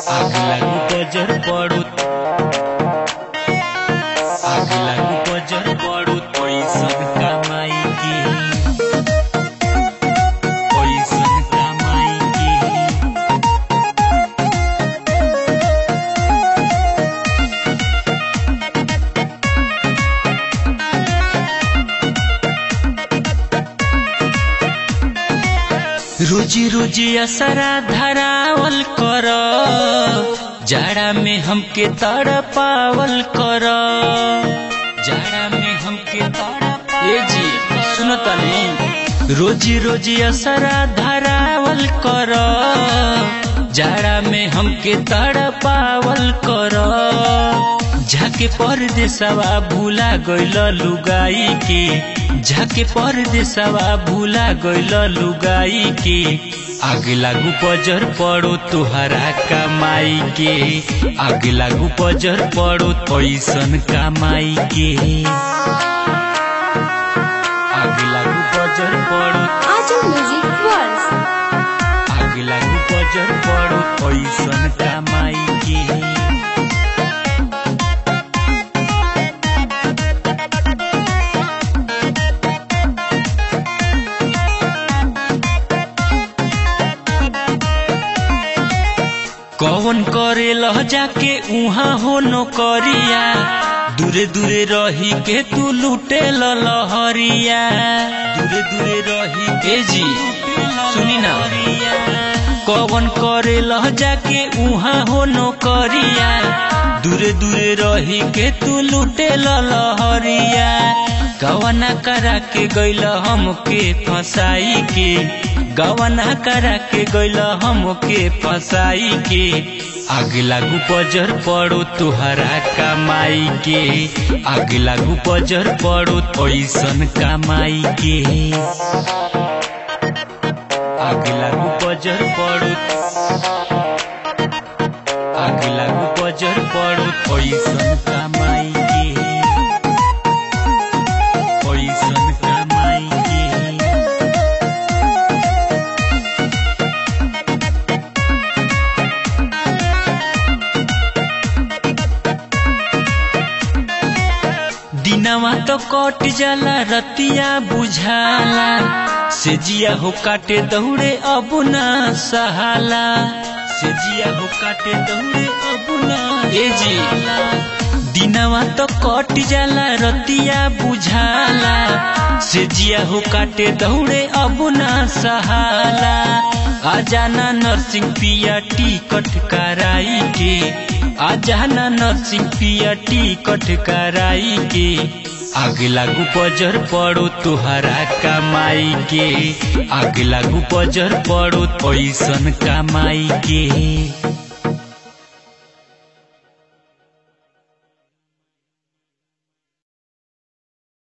आग लागू बजर पड़ो आग लागू बजर पड़ो पैसन कमाई की पैसन कमाई की रोजी रोजी असरा धरावल कर जाड़ा में हमके तड़पावल कर जाड़ा में हमके तड़पावल ए जी सुनो तनी रोजी रोजी असरा धरावल कर जाड़ा में हमके तड़पावल कर झाके परदेसवा भूला गइल लुगाई के झाके परदेसवा भूला गइल लुगाई के आग लागू पजर पड़ो तुहरा कमाई के आग लागू पजर पड़ो पैसन कमाई के आग लागू पजर पड़ो Aju Music World. आग लागू पजर पड़ो पैसन कमाई के कौन करे लह जाके उहाँ हो नौकरिया दूरे दूरे रही के तू लूटे लहरिया दूरे दूरे रही के जी सुनी ना कौन करे लह जाके उहाँ हो नौकरिया दूरे दूरे रही के तू लूटे लहरिया गवना करा के गैल हमके फसाई के गवना करा के गैल हमके फसाई के आग लागू पजर पड़ो तुहरा कमाई के आग लागू पजर पड़ो ऐसन कमाई के आग लागू पजर पड़ो आग लागू पजर पड़ो ऐसन कमाई के ऐसन कमाई के दिनवा तो कट जाला रतिया बुझाला से जिया हो काटे दौड़े अब ना सहाला से जिया हो काटे दौड़े अब ना ए जी दिनवा तो कट जाला रतिया बुझाला से जिया हो काटे दौड़े अब ना सहाला आ जाना नर्सिंग पिया टिकट कराई के आ जाना नर्सिंग पिया टिकट कराई के आग लागू पजर पड़ो तुहरा कमाई के आग लागू पजर पड़ो पैसन कमाई के